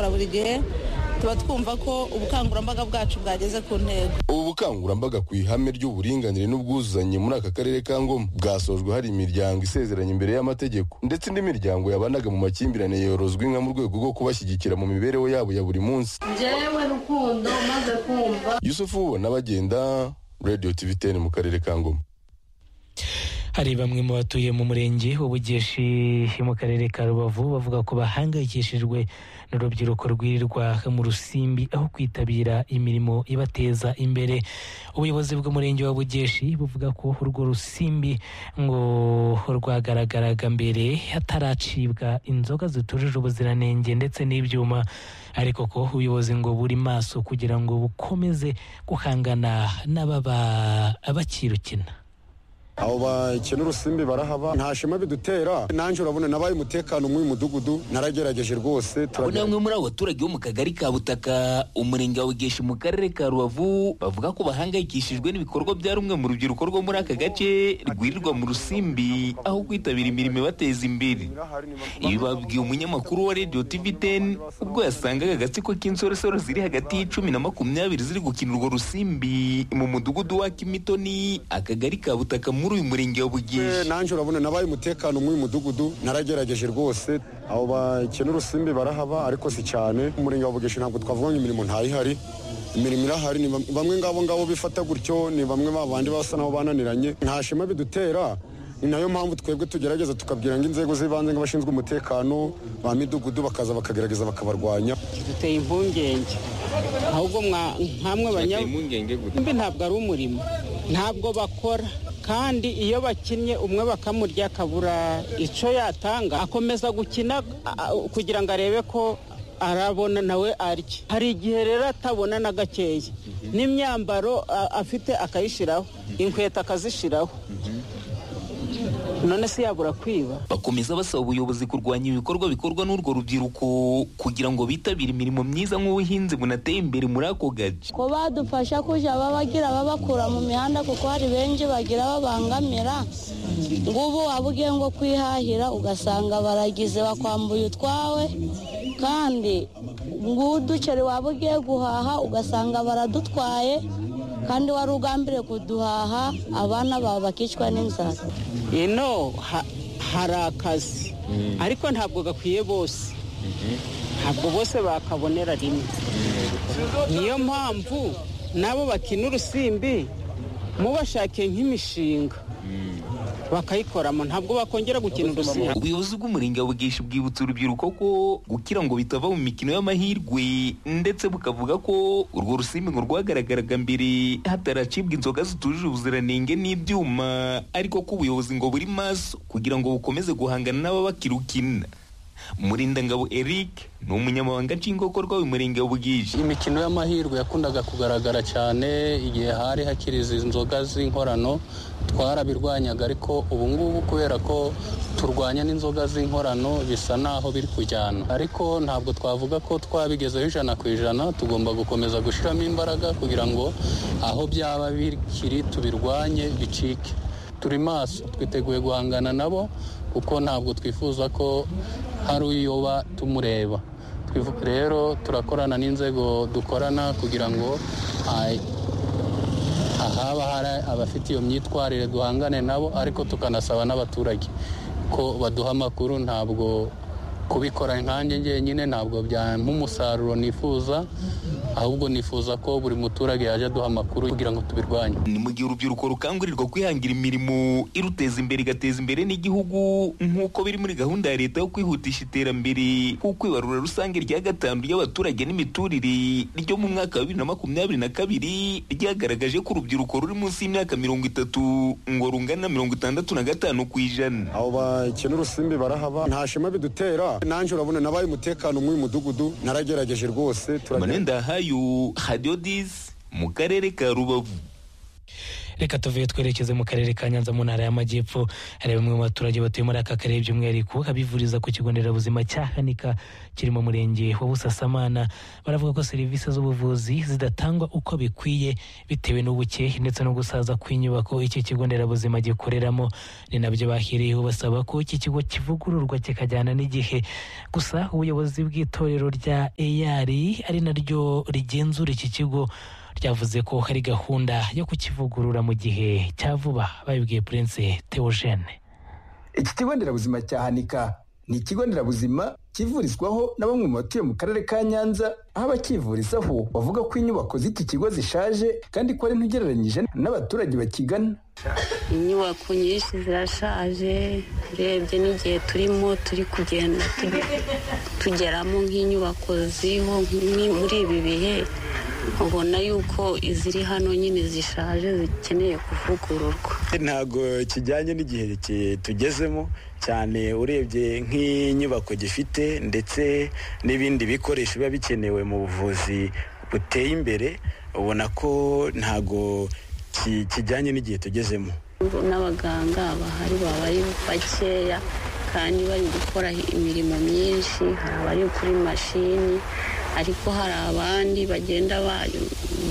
twikoraburige tuba twumva ko ubukangurambaga bwacu bwageze ku ntego ubu bukangurambaga ku ihame ry'uburinganire n'ubwuzuzanye muri aka karere ka ngoma bwasojwe hari imiryango isezeranye imbere y'amategeko ndetse indi miryango yabanaga mu makimbirane yorozwa inka mu rwego rwo kubashyigikira mu mibereho yabo ya buri munsi njyewe rukundo maze kumva yusufu ubona bagenda radiyo tivi teni mu karere ka ngoma hari bamwe mu batuye mu murenge w'ubugeshi mu karere ka rubavu bavuga ko bahangayikishijwe n'urubyiruko rwirirwa mu rusimbi aho kwitabira imirimo ibateza imbere ubuyobozi bw'umurenge wa bugeshi buvuga ko urwo rusimbi ngo rwagaragaraga mbere hataracibwa inzoga zitujuje ubuziranenge ndetse n'ibyuma ariko ko ubuyobozi ngo buri maso kugira ngo bukomeze guhangana n'ababa bakirukina abo bakina urusimbi barahaba nta shema bidutera nanjye urabona nabaye umutekano mw'uyu mudugudu naragerageje rwose abo ni bamwe muri abo baturage bo mu kagari ka butaka umurenge wa bugeshi mu karere ka rubavu bavuga ko bahangayikishijwe n'ibikorwa bya rumwe mu rubyiruko rwo muri aka gace rwirirwa mu rusimbi aho kwitabira imirimo ibateza imbere ibi babwiye umunyamakuru wa radiyo tivi teni ubwo yasangaga agatsiko k'insoresore ziri hagati y'icumi na makumyabiri ziri gukina urwo rusimbi mu mudugudu wa kimitoni akagari ka butaka mu muri uyu murenge wa bugeshi nanjye urabona nabaye umutekano mw'uyu mudugudu naragerageje rwose abo bakina urusimbi barahaba ariko si cyane umurenge wa bugeshi ntabwo twavuga ngo imirimo ntayihari imirimo irahari ni bamwe ngabo ngabo bifata gutyo ni bamwe babandi basa nabo bananiranye nta shema bidutera ni nayo mpamvu twebwe tugerageza tukabwira ngo inzego z'ibanze nk'abashinzwe umutekano ba midugudu bakaza bakagerageza bakabarwanya duteye impungenge ahubwo nkamwe banyabugudu ntabwo ari umurimo ntabwo bakora kandi iyo bakinnye umwe bakamurya akabura icyo yatanga akomeza gukina kugira ngo arebe ko arabona nawe arya hari igihe rero atabona na gakeya n'imyambaro afite akayishyiraho inkweto akazishyiraho none se yabura kwiba bakomeza basaba ubuyobozi kurwanya ibikorwa bikorwa n'urwo rubyiruko kugira ngo bitabire imirimo myiza nk'ubuhinzi bunateye imbere muri ako gace ko badufasha kujya babagira babakura mu mihanda kuko hari benshi bagira babangamira ngubu waba ugiye ngo kwihahira ugasanga baragize bakwambuye utwawe kandi uduceri waba ugiye guhaha ugasanga baradutwaye kandi wari ugambiriye kuduhaha abana bawe bakicwa n'inzara ino hari akazi ariko ntabwo gakwiye bose ntabwo bose bakabonera rimwe niyo mpamvu nabo bakina urusimbi mubashake nk'imishinga bakayikoramo ntabwo bakongera gukina urusimbi ubuyobozi bw'umurenge wa bugeshi bwibutsa urubyiruko ko gukira ngo bitava mu mikino y'amahirwe ndetse bukavuga ko urwo rusimbi ngo rwagaragaraga mbere hataracibwa inzoga zitujuje ubuziranenge n'ibyuma ariko ko ubuyobozi ngo buri maso kugira ngo bukomeze guhangana n'ababakirukina murindangabo eric ni umunyamabanga nshingwabikorwa w'umurenge w'ubwiji imikino y'amahirwe yakundaga kugaragara cyane igihe hari hakiri izi nzoga z'inkorano twarabirwanyaga ariko ubu ngubu kubera ko turwanya n'inzoga z'inkorano bisa naho biri kujyana ariko ntabwo twavuga ko twabigezeho ijana ku ijana tugomba gukomeza gushyiramo imbaraga kugira ngo aho byaba bikiri tubirwanye bicike turi maso twiteguye guhangana nabo kuko ntabwo twifuza ko hari uyoba tumureba rero turakorana n'inzego dukorana kugira ngo ahaba hari abafite iyo myitwarire duhangane nabo ariko tukanasaba n'abaturage ko baduha amakuru ntabwo kubikora nkanjye ngenyine ntabwo byampa umusaruro nifuza ahubwo nifuza ko buri muturage yajya aduha amakuru kugira ngo tubirwanye ni mu gihe urubyiruko rukangurirwa kwihangira imirimo iruteza imbere igateza imbere n'igihugu nk'uko biri muri gahunda ya leta yo kwihutisha iterambere kuko ibarura rusange rya gatanu ry'abaturage n'imiturire ryo mu mwaka wa bibiri na makumyabiri na kabiri ryagaragaje ko urubyiruko ruri munsi y'imyaka mirongo itatu ngo rungana na mirongo itandatu na gatanu ku ijana abo bakina urusimbi barahaba nta shema bidutera nanjye urabona nabaye umutekano mw'uyu mudugudu naragerageje rwose manenda hayo hadiyo disi mu karere ka rubavu reka tuvuye twerekeze mu karere ka nyanza mu ntara y'amajyepfo hari bamwe mu baturage batuye muri aka karere by'umwihariko abivuriza ku kigo nderabuzima cya hanika kiri mu murenge wa busasamana baravuga ko serivisi z'ubuvuzi zidatangwa uko bikwiye bitewe n'ubuke ndetse no gusaza kw'inyubako iki kigo nderabuzima gikoreramo ni nabyo bahereyeho basaba ko iki kigo kivugururwa kikajyana n'igihe gusa ubuyobozi bw'itorero rya eyari ari naryo rigenzura iki kigo ryavuze ko hari gahunda yo kukivugurura mu gihe cya vuba babibwiye Prince Theogene iki kigo nderabuzima cya hanika ni ikigo nderabuzima kivurizwaho na bamwe mu batuye mu karere ka nyanza aho abakivurizaho bavuga ko inyubako z'iki kigo zishaje kandi ko ari ntugereranyije n'abaturage bakigana inyubako nyinshi zirashaje urebye n'igihe turimo turi kugenda tugeramo nk'inyubako ziriho muri ibi bihe ubona yuko iziri hano nyine zishaje zikeneye kuvugururwa ntabwo kijyanye n'igihe tugezemo cyane urebye nk'inyubako gifite ndetse n'ibindi bikoresho biba bikenewe mu buvuzi buteye imbere ubona ko ntabwo kijyanye n'igihe tugezemo n'abaganga bahari baba ari bakeya kandi bari gukora imirimo myinshi hari abari kuri mashini ariko hari abandi bagenda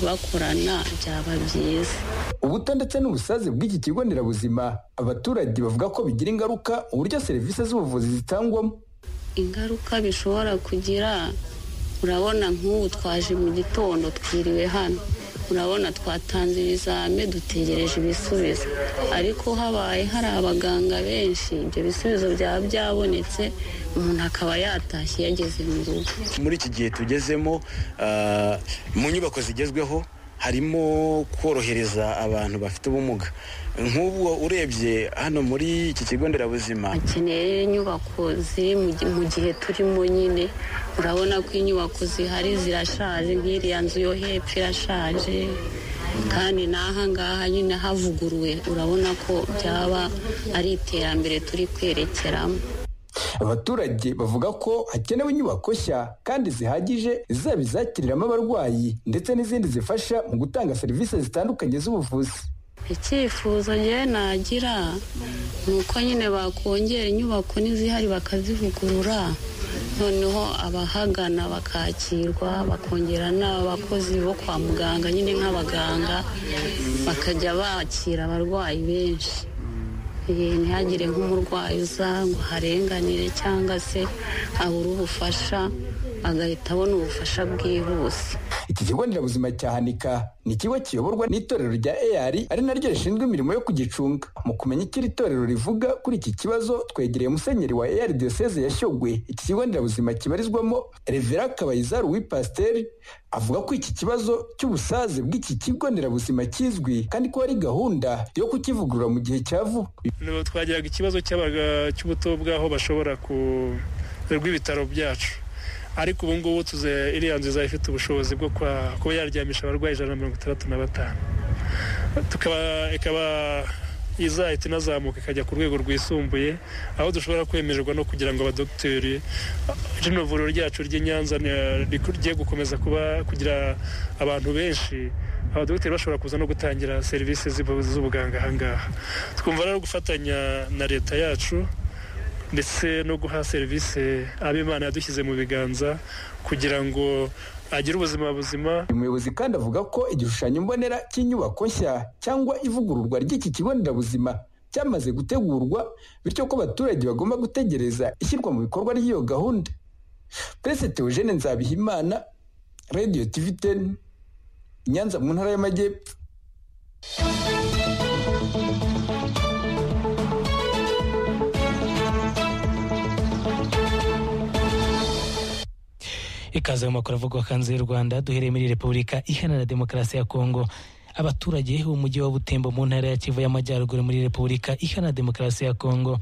bakorana byaba byiza ubuto ndetse n'ubusaze bw'iki kigo nderabuzima abaturage bavuga ko bigira ingaruka uburyo serivisi z'ubuvuzi zitangwamo ingaruka bishobora kugira urabona nk'ubu twaje mu gitondo twiriwe hano urabona twatanze ibizame dutegereje ibisubizo ariko habaye hari abaganga benshi ibyo bisubizo byaba byabonetse umuntu akaba yatashye yageze mu rugo muri iki gihe tugezemo mu nyubako zigezweho harimo korohereza abantu bafite ubumuga nk'ubwo urebye hano muri iki kigo nderabuzima hakeneye inyubako ziri mu gihe turimo nyine urabona ko inyubako zihari zirashaje nk'iriya nzu yo hepfo irashaje kandi n'aha ngaha nyine havuguruwe urabona ko byaba ari iterambere turi kwerekeramo abaturage bavuga ko hakenewe inyubako nshya kandi zihagije zaba izakiriramo abarwayi ndetse n'izindi zifasha mu gutanga serivisi zitandukanye z'ubuvuzi icyifuzo ngewe nagira ni uko nyine bakongera inyubako n'izihari bakazivugurura noneho abahagana bakakirwa bakongera n'abakozi bo kwa muganga nyine nk'abaganga bakajya bakira abarwayi benshi ntihagire nk'umurwayi uza ngo harenganire cyangwa se abure ubufasha agahita abona ubufasha bwihuse iki kigo nderabuzima cya hanika ni ikigo kiyoborwa n'itorero rya eyari ari naryo rishinzwe imirimo yo kugicunga mu kumenya icyo iri torero rivuga kuri iki kibazo twegereye musenyeri wa eyari diyoseze yashyogwe iki kigo nderabuzima kibarizwamo revera kabayizaru w'ipasiteri avuga ko iki kibazo cy'ubusaze bw'iki kigo nderabuzima kizwi kandi ko hari gahunda yo kukivugurura mu gihe cya vuba twagiraga ikibazo cy'ubuto bw'aho bashobora kurerwa ibitaro byacu ariko ubu ngubu tuze iriya nzu izaba ifite ubushobozi bwo kuba yaryamisha abarwayi ijana na mirongo itandatu na batanu ikaba izahita inazamuka ikajya ku rwego rwisumbuye aho dushobora kwemererwa no kugira ngo abadogiteri rino vuriro ryacu ry'i nyanza rigiye gukomeza kuba kugira abantu benshi abadogiteri bashobora kuza no gutangira serivisi z'ubuganga aha ngaha twumva rero gufatanya na leta yacu ndetse no guha serivisi abimana yadushyize mu biganza kugira ngo agire ubuzima buzima uyu muyobozi kandi avuga ko igishushanyo mbonera cy'inyubako nshya cyangwa ivugururwa ry'iki kigo nderabuzima cyamaze gutegurwa bityo ko abaturage bagomba gutegereza ishyirwa mu bikorwa ry'iyo gahunda perezida eugene nzabihimana radiyo tivi teni nyanza mu ntara y'amajyepfo ikaze mu makuru avugwa hanze y'u rwanda duhereye muri repubulika iharanira demokarasi ya kongo abaturage b'umujyi wa butembo mu ntara ya kivu y'amajyaruguru muri repubulika iharanira demokarasi ya kongo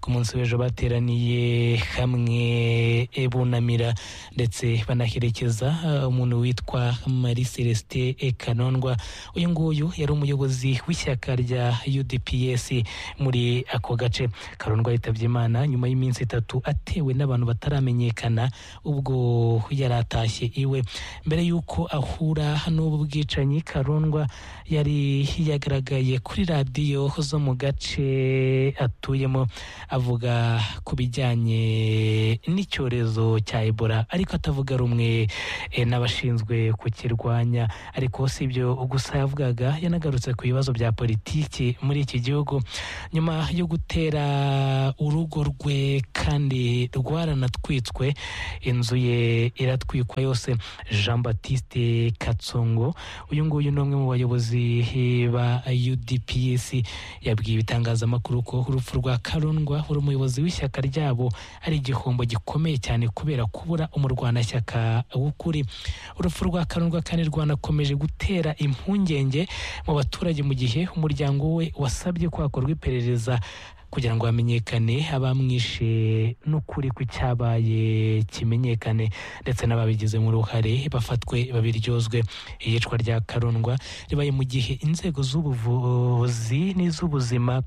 ku munsi w'ejo bateraniye hamwe e, bunamira ndetse banaherekeza uh, umuntu witwa marie celestin kanondwa uyu nguyu yari umuyobozi w'ishyaka rya udps muri ako gace karondwa yitabye imana nyuma y'iminsi itatu atewe n'abantu bataramenyekana ubwo yari atashye iwe mbere y'uko ahura n'ubu bwicanyi karondwa yari yagaragaye kuri radiyo zo mu gace atuyemo avuga ku bijyanye n'icyorezo cya ebola ariko atavuga rumwe eh, n'abashinzwe kukirwanya ariko si ibyo gusa yavugaga yanagarutse ku bibazo bya politiki muri iki gihugu nyuma yo gutera urugo rwe kandi rwaranatwitswe inzu ye iratwikwa yose jean batiste katsongo uyu nguyu ni umwe mu bayobozi ba udps yabwiye ibitangazamakuru ko urupfu rwa karundwa wari umuyobozi w'ishyaka ryabo ari igihombo gikomeye cyane kubera kubura umurwanashyaka w'ukuri urupfu rwa karundwa kandi rwanakomeje gutera impungenge mu baturage mu gihe umuryango we wasabye ko hakorwa iperereza kugira ngo hamenyekane abamwishe n'ukuri ku cyabaye kimenyekane ndetse n'ababigizemo uruhare bafatwe babiryozwe iyicwa rya karundwa ribaye mu gihe inzego z'ubuvuzi n'iz'ubuzima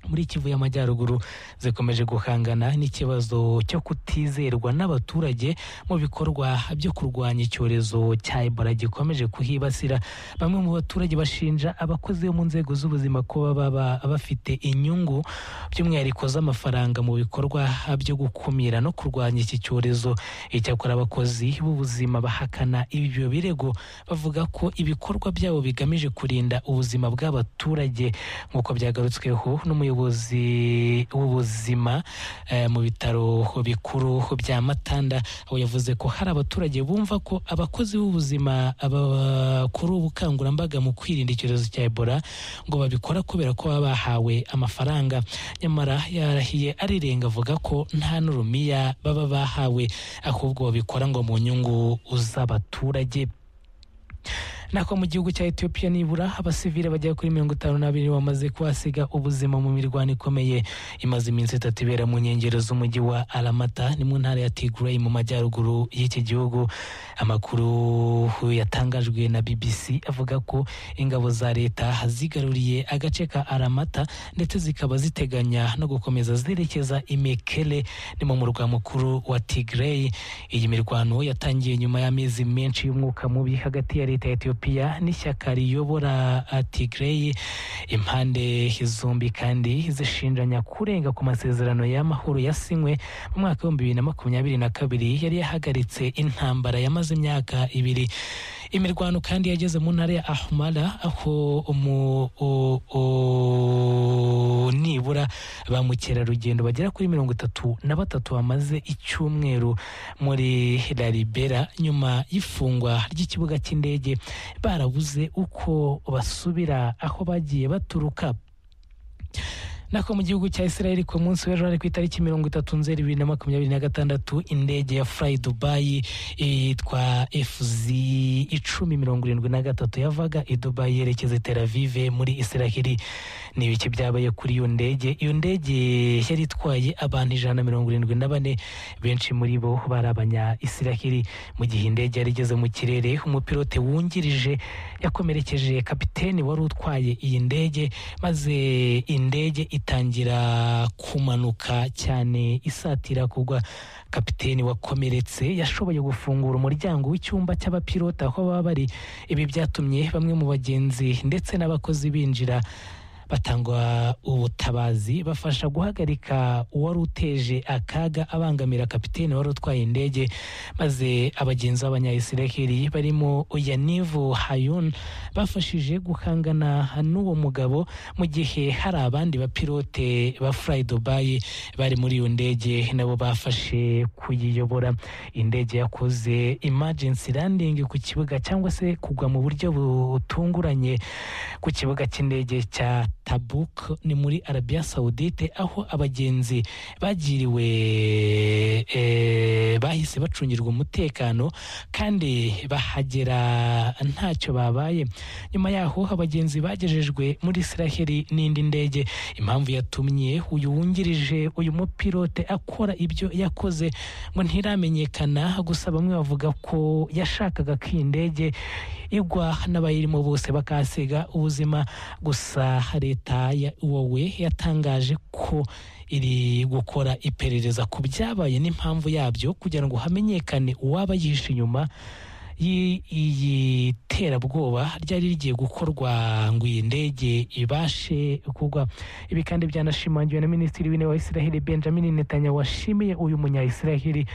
muri kivu y'amajyaruguru zikomeje guhangana n'ikibazo cyo kutizerwa n'abaturage mu bikorwa byo kurwanya icyorezo cya ebola gikomeje kuhibasira bamwe mu baturage bashinja abakozi bo mu nzego z'ubuzima ko baba bafite inyungu by'umwihariko z'amafaranga mu bikorwa byo gukumira no kurwanya iki cyorezo icyakora abakozi b'ubuzima bahakana ibyo birego bavuga ko ibikorwa byabo bigamije kurinda ubuzima bw'abaturage nk'uko byagarutsweho n'umuyobozi umuyobozi w'ubuzima eh, mu bitaro bikuru bya matanda aho yavuze ko hari abaturage bumva ko abakozi b'ubuzima aba- bakora ubukangurambaga mu kwirinda icyorezo cya ebola ngo babikora kubera ko baba bahawe amafaranga nyamara yarahiye arirenga avuga ko nta n'urumiya baba bahawe ahubwo babikora ngo mu nyungu z'abaturage nako mu gihugu cya etiyopiya nibura abasivile bagera kuri mirongo itanu n'abiri bamaze kuhasiga ubuzima mu mirwano ikomeye imaze iminsi itatu ibera mu nkengero z'umujyi wa aramata ni mu ntara ya tigray mu majyaruguru y'iki gihugu amakuru yatangajwe na bbc avuga ko ingabo za leta zigaruriye agace ka aramata ndetse zikaba ziteganya no gukomeza zerekeza imekele ni mu murwa mukuru wa tigray iyi mirwano yatangiye nyuma y'amezi menshi y'umwuka mubi hagati ya leta ya etiyopiya ethiopia n'ishyaka riyobora uh, tigray impande zombi kandi zishinjanya kurenga ku masezerano y'amahoro yasinywe mu mwaka w'ibihumbi bibiri na makumyabiri na kabiri yari yahagaritse intambara yamaze imyaka ibiri imirwano kandi yageze mu ntara ya ahmara aho umu- o- o- nibura ba mukerarugendo bagera kuri mirongo itatu na batatu bamaze icyumweru muri laribera nyuma y'ifungwa ry'ikibuga cy'indege barabuze uko basubira aho bagiye baturuka nako mu gihugu cya israel ku munsi w'ejo hari ku itariki mirongo itatu nzeri bibiri na makumyabiri na gatandatu indege ya fly dubai yitwa fz icumi mirongo irindwi na gatatu yavaga i dubai yerekeza i tel aviv muri israel ni ibiki byabaye kuri iyo ndege iyo ndege yari itwaye abantu ijana na mirongo irindwi na bane benshi muri bo bari abanya israel mu gihe indege yari igeze mu kirere umupilote wungirije yakomerekeje kapiteni wari utwaye iyi ndege maze indege itangira kumanuka cyane isatira kugwa kapiteni wakomeretse yashoboye gufungura umuryango w'icyumba cy'abapilota aho baba bari ibi byatumye bamwe mu bagenzi ndetse n'abakozi binjira batanga ubutabazi bafasha guhagarika uwari uteje akaga abangamira kapitene wari utwaye indege maze abagenzi b'abanyayisiraheli barimo yanivu hayun bafashije guhangana n'uwo mugabo mu gihe hari abandi bapilote ba furayi dubayi bari muri iyo ndege nabo bafashe kuyiyobora indege yakoze imajensi landingi ku kibuga cyangwa se kugwa mu buryo butunguranye ku kibuga cy'indege cya Tabuk ni muri Arabia Saudite aho abagenzi bagiriwe eh, bahise bacungirwa umutekano kandi bahagera ntacyo babaye nyuma yaho abagenzi bagejejwe muri Israel n'indi ndege impamvu yatumye uyu wungirije uyu mupilote akora ibyo yakoze ngo ntiramenyekana gusa bamwe bavuga ko yashakaga ko iyi ndege igwa n'abayirimo bose bakahasiga ubuzima gusa leta ya wowe yatangaje ko iri gukora iperereza ku byabaye n'impamvu yabyo kugira ngo hamenyekane uwaba yihishe inyuma iyi terabwoba ryari rigiye gukorwa ngo iyi ndege ibashe kugwa ibi kandi byanashimangiwe na minisitiri w'intebe wa israheli benjamin netanyahu washimiye uyu munyayisiraheli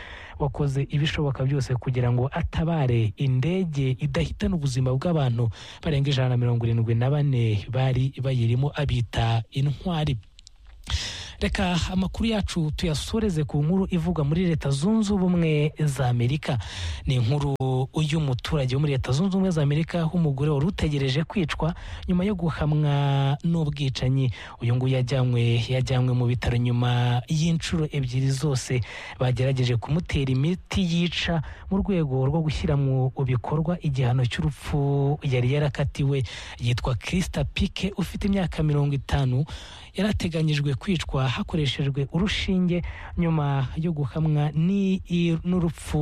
wakoze ibishoboka byose kugira ngo atabare indege idahitana ubuzima bw'abantu barenga ijana na mirongo irindwi na bane bari bayirimo abita intwari reka amakuru yacu tuyasoreze ku nkuru ivugwa muri leta zunze ubumwe za amerika ni inkuru y'umuturage wo muri leta zunze ubumwe za amerika aho umugore wari utegereje kwicwa nyuma yo guhamwa n'ubwicanyi uyu nguyu yajyanywe yajyanywe mu bitaro nyuma y'inshuro ebyiri zose bagerageje kumutera imiti yica mu rwego rwo gushyira mu bikorwa igihano cy'urupfu yari yarakatiwe yitwa kirisita pike ufite imyaka mirongo itanu yarateganyijwe kwicwa hakoreshejwe urushinge nyuma yo guhamwa ni- i- n'urupfu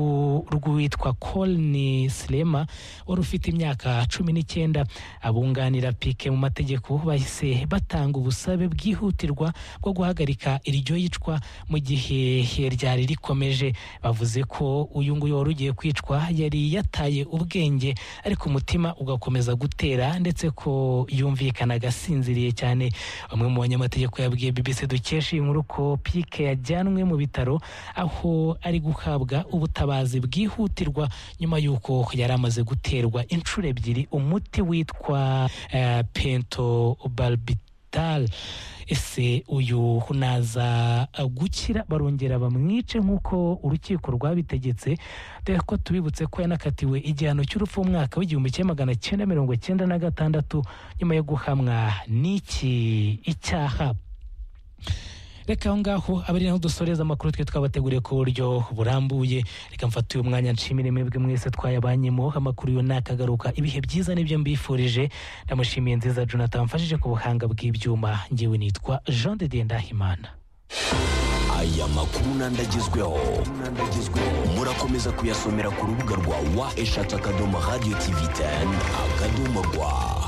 rw'uwitwa colin silema wari ufite imyaka cumi n'icyenda abunganira pike mu mategeko bahise batanga ubusabe bwihutirwa bwo guhagarika iryo yicwa mu gihe ryari rikomeje bavuze ko uyu nguyu wari ugiye kwicwa yari yataye ubwenge ariko umutima ugakomeza gutera ndetse ko yumvikanaga asinziriye cyane bamwe mu banyamategeko yabwiye BBC dukesha iyi nkuru ko pike yajyanwe mu bitaro aho ari guhabwa ubutabazi bwihutirwa nyuma y'uko yari amaze guterwa inshuro ebyiri umuti witwa eh, pentobarbital ese uyu naza gukira barongera bamwice nk'uko urukiko rwabitegetse dore ko tubibutse ko yanakatiwe igihano cy'urupfu mu mwaka w'igihumbi kimwe magana cyenda mirongo cyenda na gatandatu nyuma yo guhamwa n'iki icyaha reka aho ngaho abari naho dusoreza amakuru twe twabateguriye ku buryo burambuye reka mfate uyu mwanya nshimire mwebwe mwese twayabanyemo amakuru yo nakagaruka ibihe byiza nibyo mbifurije ndamushimiye nziza jonathan mfashije ku buhanga bw'ibyuma ngewe nitwa jean de dieu ndahimana aya makuru nandagezweho murakomeza kuyasomera ku rubuga rwa wa eshatu akadomo radiyo tivi teni akadomo rwa